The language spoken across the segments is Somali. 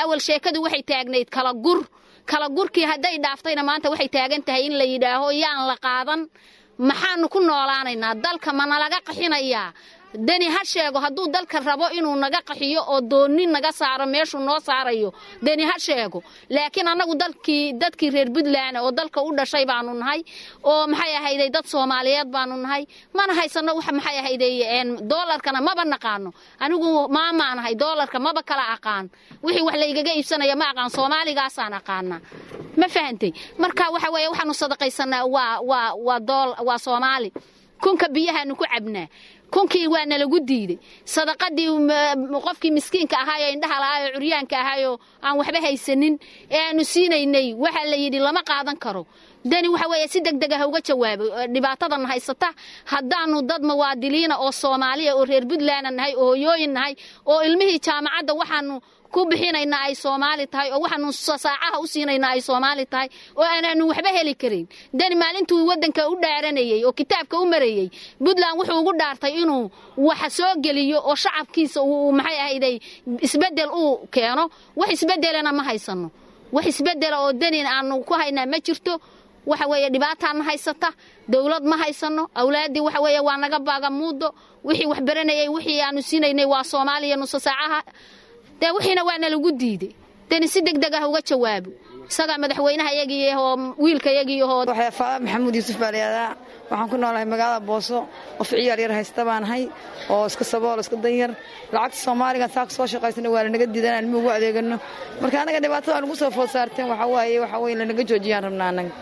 awal sheekadu waxay taagnayd kala gur kala gurkii hadday dhaaftayna maanta waxay taagan tahay in la yidhaaho yaan la qaadan maxaanu ku noolaanaynaa dalka ma nalaga qaxinayaa deni ha sheego hadduu dalka rabo inuu naga qaxiyo oo doonni naga saaro meeshuu noo saarayo deni ha sheego laakiin annagu dalkii dadkii reer puntland oo dalka u dhashay baanu nahay oo maxay ahayday dad soomaaliyeed baanu nahay mana haysanno wax maxay ahayday doolarkana maba naqaano anigu maamaanahay doolarka maba kala aqaan wixii wax laygaga iibsanaya ma aqaan soomaaligaasaan aqaanaa ma fahantay marka waxa weeye waxaanu sadaqaysanaa waa waa waa dool waa soomaali kunka biyahaanu ku cabnaa kunkii waa nalagu diiday sadaqadii qofkii miskiinka ahaayo indhaha lahaayoo curyaanka ahaayoo aan waxba haysanin ee aanu siinaynay waxaa la yidhi lama qaadan karo deni waxa weeye si deg deg ah uga jawaabo dhibaatadan haysata haddaanu dad muwaadiliina oo soomaaliya oo reer puntlandna nahay oo hoyooyin nahay oo ilmihii jaamacadda waxaanu ku bixinaynaa ay soomaali tahay oo waxaanu saacaha u siinaynaa ay soomaali tahay oo aanaanu waxba heli karin deni maalintuu waddanka u dhaaranayey oo kitaabka u marayey puntland wuxuu ugu dhaartay inuu wax soo geliyo oo shacabkiisa uu maxay ahayday isbeddel uu keeno wax isbeddelana ma haysano wax isbeddela oo denin aanu ku haynaa ma jirto waxa weeye dhibaataana haysata dowlad ma haysano awlaaddii waxa weeye waa naga baaga muudo wixii wax baranayay wixii aanu siinaynay waa soomaaliya nusa saacaha dee wixiina waa nalagu diiday deni si deg deg ah uga jawaabo isagaa madaxweynaha yagii oo wiilka yagii oo faada maxamuud yuusuf baa layihahdaa waxaan ku noolahay magaalada booso qof ciyaar yar haysta baan ahay oo iska sabool iska danyar lacagta soomaaligan saa soo shaqaysana waa lanaga diidan aan ilmi ugu adeegano marka anaga dhibaatada aan ugu soo food saarteen waxaa waaye waxaa weye lanaga joojiyaan rabnaa anaga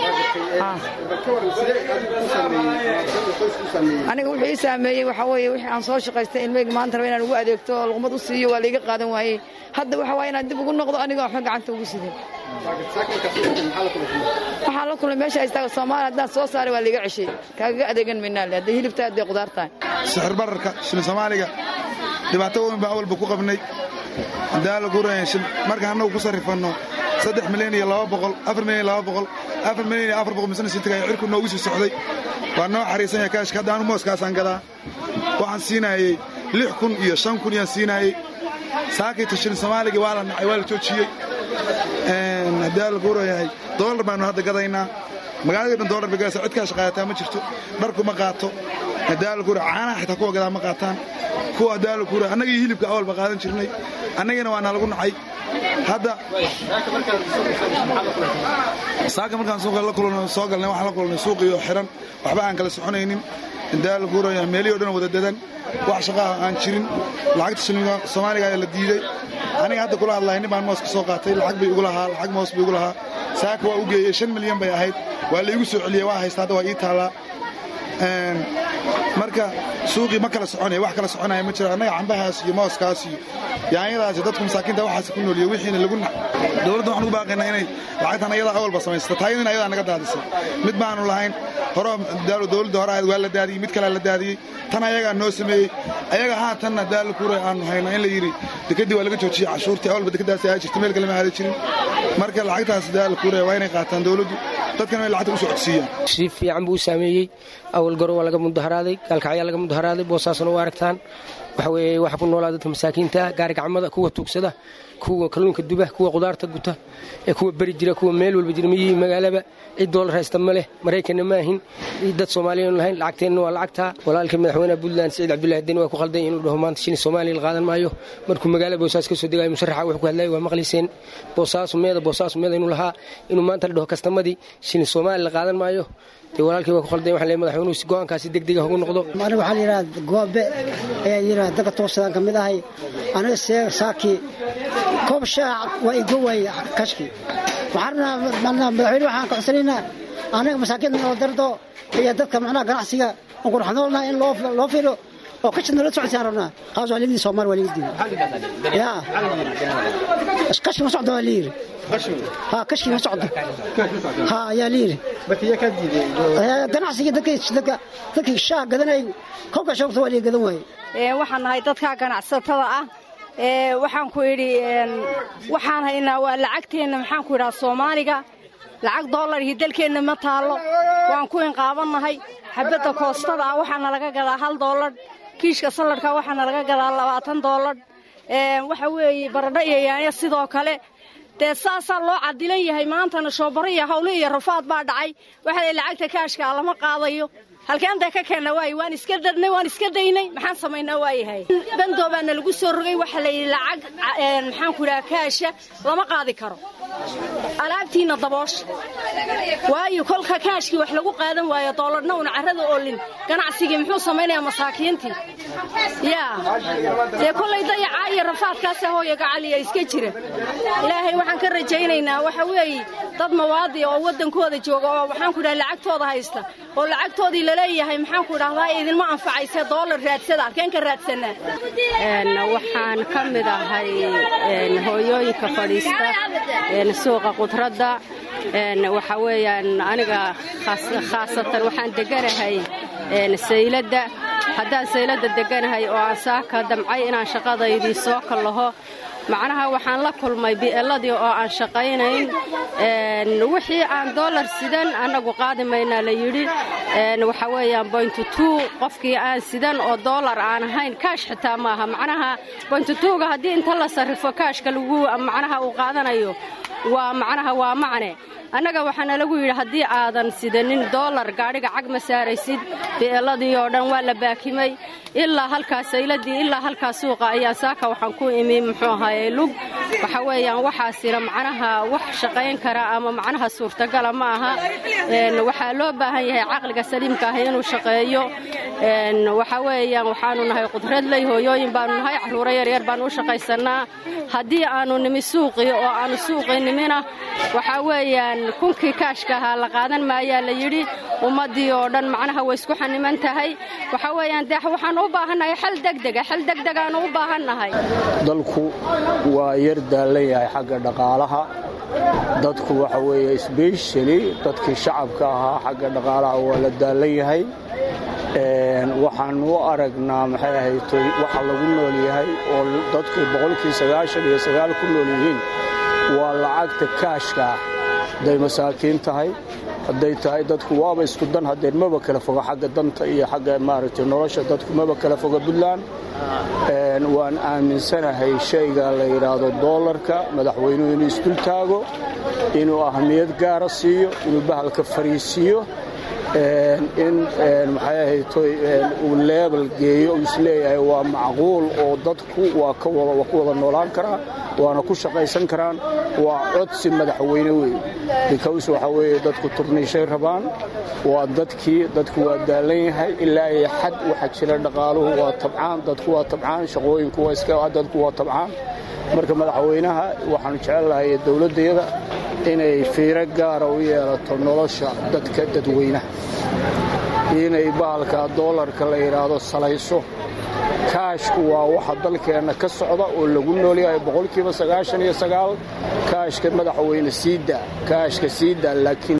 aniga wuxuu ii saameeyey waxaa weeye wixii aan soo shaqaystay ilmayga maanta raba inaan ugu adeegto oo luqmad u siiyo waa layga qaadan waayey hadda waxa waaye inaan dib ugu noqdo anigoo waxba gacanta ugu sidin waxaan la kulmay meesha istaaga soomaaliya haddaan soo saaray waa liiga ceshay kaagaga adeegan maynaa le hadday hilib tahay hadday qudaar tahay sixir bararka shilin soomaaliga dhibaato weyn baa awalba ku qabnay hadaa la guraya markaan annagu ku sarrifanno saddex milyan iyo laba boqol afar milyan iyo laba boqol afar milyan iyo afar boqol misna sintiga cirku noogu sii socday waa noo xariisan yahay kaashka hadda anu mooskaasaan gadaa waxaan siinaayey lix kun iyo shan kun yaan siinaayey saakayta shilin soomaaliga waa la nacay waa la joojiyey haddii la guurayahay doolar baanu hadda gadaynaa magaalada dhan doolar bay gadaysaa cid kaa shaqaayataa ma jirto dharku ma qaato haddii la guura caanaha xitaa kuwa gadaa ma qaataan kuwa haddii la guura annagii hilibka awalba qaadan jirnay annagina waa nalagu nacay hadda saaka markaan suuqa la kulano soo galnay waxaan la kulannay suuqiyo xiran waxba aan kala soconaynin haddii la guuraya meelihii o dhan wada dadan wax shaqaaha aan jirin lacagta shilinka soomaaliga ayaa la diiday aniga hadda kula hadlahay nin baan moos ka soo qaatay lacag bay igu lahaa lacag moos bay igu lahaa saaka waa u geeyey shan milyan bay ahayd waa la igu soo celiyey waa haysta hadda waa ii taallaa marka suuqii ma kala soconaya wax kala soconaya ma jiro annaga cambahaas iyo mooskaas iyo yaanyadaas iyo dadku masaakiinta waxaas ku nooliyo wixiina lagu nac dowladda waxaan ugu baaqaynaa inay lacagtan ayadaa awalba samaysata taayadina ayadaa naga daadisay mid baanu lahayn horo dowladda hore ahayd waa la daadiyey mid kalea la daadiyey tan ayagaa noo sameeyey ayaga haatanna daala kuura aanu hayna in la yidhi dekedii waa laga joojiyey cashuurtii awalba dekedaas ahaa jirta meel kale ma aada jirin marka lacagtaas daala kuura waa inay qaataan dowladdu dadkana way lacagta u socodsiiyaan si fiican buu u saameeyey awal goro waa laga mudaharaaday gaalkacyaa laga mudaharaaday boosaasna u aragtaan waxa weeye waxa ku noolaa dadka masaakiinta gaari gacmada kuwa tuugsada kuwa kalluunka duba kuwa qudaarta guta ee kuwa beri jira kuwa meel walba jira miyihii magaalaba cid doolar haysta ma leh maraykanna ma ahin dad soomaaliyan lahayn lacagteenna waa lacagtaa walaalkii madaxweynaha puntland siciid cabdullahi deni waa ku khalday inuu dhaho maanta shilin soomaaliya la qaadan maayo markuu magaala boosaas ka soo degayo musharaxa wuxuu ku hadlayay waa maqlayseen boosaasu meeda boosaasu meeda inuu lahaa inuu maanta la dhaho kastamadii shilin soomaaliya la qaadan maayo dee walaalkii waa ku khalday waxaan leeyahay madaxweynuhu si go'aankaasi degdega ugu noqdo aniga waxaa la yidhaha goobe ayaa yidhaha dadka toosadaan ka mid ahay aniga see saakii koob shaac waa igo waayey kashkii waxaan rabnaa madaxweyne waxaan ka codsanaynaa anaga masaakiinta noo dardo iyo dadka macnaha ganacsiga aan qurxanoolnaha in loo filo oo kashi nala socodsiaan rabnaa qaas waa ligdii soomaali waa ligdii ya kashi ma socdo waa layiri ha kashkii ma socdo ha ayaa layiri ganacsigii dadkii shaah gadanay kolka shoogta waa lii gadan waaye waxaan nahay dadka ganacsatada ah waxaan ku idhi waxaan haynaa waa lacagteenna maxaan ku idhaha soomaaliga lacag doolarhii dalkeenna ma taallo waan ku inqaabannahay xabadda koostada ah waxaana laga gadaa hal doolar kiishka salladhka waxaana laga gadaa labaatan doolar waxa weeye baradho iyo yaanya sidoo kale dee saasaa loo cadilan yahay maantana shoobaro iyo hawle iyo rafaad baa dhacay waxaa lacagta kaashkaa lama qaadayo halkeentay ka keenna waay waan iska darnay waan iska daynay maxaan samaynaa waayahay bandoo baana lagu soo rogay waxaa la yidhi lacag maxaanku idhaha kaasha lama qaadi karo alaabtiinna daboosha waayo kolka kaashkii wax lagu qaadan waayo doolarna una carrada oolin ganacsigii muxuu samaynayaa masaakiintii yaa dee kollay dayacaa iyo rafaadkaasa hooya gacaliya iska jira ilaahay waxaan ka rajaynaynaa waxa weeye dad mawaadi oo waddankooda jooga oo maxaanku idhaha lacagtooda haysta oo lacagtoodii laleeyahay maxaanku idhahdaa idinma anfacayse doolar raadsada halkeen ka raadsanaa waxaan ka mid ahay hooyooyinka fadhiista suuqa qudradda waxa weeyaan aniga khaasatan waxaan deganahay sayladda haddaan sayladda deganahay oo aan saaka damcay inaan shaqadaydii soo kallaho macnaha waxaan la kulmay bi'eladii oo aan shaqaynayn wixii aan doolar sidan annagu qaadi maynaa la yidhi waxa weeyaan boyntutuu qofkii aan sidan oo doolar aan ahayn kaash xitaa maaha macnaha boyntutuuga haddii inta la sarrifo kaashka lagu macnaha uu qaadanayo waa macnaha waa macne annaga waxaana lagu yidhi haddii aadan sidanin doolar gaadhiga cag ma saaraysid bi'eladii oo dhan waa la baakimay ilaa halkaa sayladii ilaa halkaa suuqa ayaa saaka waxaan ku imi muxuu ahaayey lug waxa weeyaan waxaasina macnaha wax shaqayn kara ama macnaha suurtagala ma aha waxaa loo baahan yahay caqliga saliimka ah inuu shaqeeyo waxa weeyaan waxaanu nahay qudradley hooyooyin baanu nahay carruuro yaryar baanu u shaqaysannaa haddii aanu nimi suuqii oo aanu suuqii nimina waxaa weeyaan kunkii kaashka ahaa la qaadan maayaa la yidhi ummaddii oo dhan macnaha way isku xaniman tahay waxa weeyaan dee waxaan u baahannahay xal degdega xal degdegaanu u baahannahay dalku waa yar daallan yahay xagga dhaqaalaha dadku waxa weeye sbeshali dadkii shacabka ahaa xagga dhaqaalaha waa la daallan yahay waxaan u aragnaa maxay ahaytoy waxa lagu nool yahay oo dadku boqolkii sagaashan iyo sagaal ku nool yihiin waa lacagta kaashka ah hadday masaakiin tahay hadday tahay dadku waaba isku dan haddeen maba kala foga xagga danta iyo xagga maaragtay nolosha dadku maba kala foga puntland waan aaminsanahay shayga la yidhaahdo doolarka madaxweynuhu inuu isdul taago inuu ahmiyad gaara siiyo inuu bahalka fariisiiyo in maxay ahaytoy uu leebel geeyo uu isleeyahay waa macquul oo dadku waa ku wada noolaan karaa waana ku shaqaysan karaan waa codsi madaxweyne weeye bikaws waxa weeye dadku turniishay rabaan waa dadkii dadku waa daallan yahay ilaa iyo xad waxa jira dhaqaaluhu waa tabcaan dadku waa tabcaan shaqooyinku waa iska dadku waa tabcaan marka madaxweynaha waxaanu jecellahay dowladdayada inay fiiro gaara u yeelato nolosha dadka dadweynaha inay bahalka doolarka la yidhaahdo salayso kaashku waa waxa dalkeenna ka socda oo lagu noolyahay boqolkiiba sagaashan iyo sagaal kaashka madaxweyne siidaa kaashka siidaa laakiin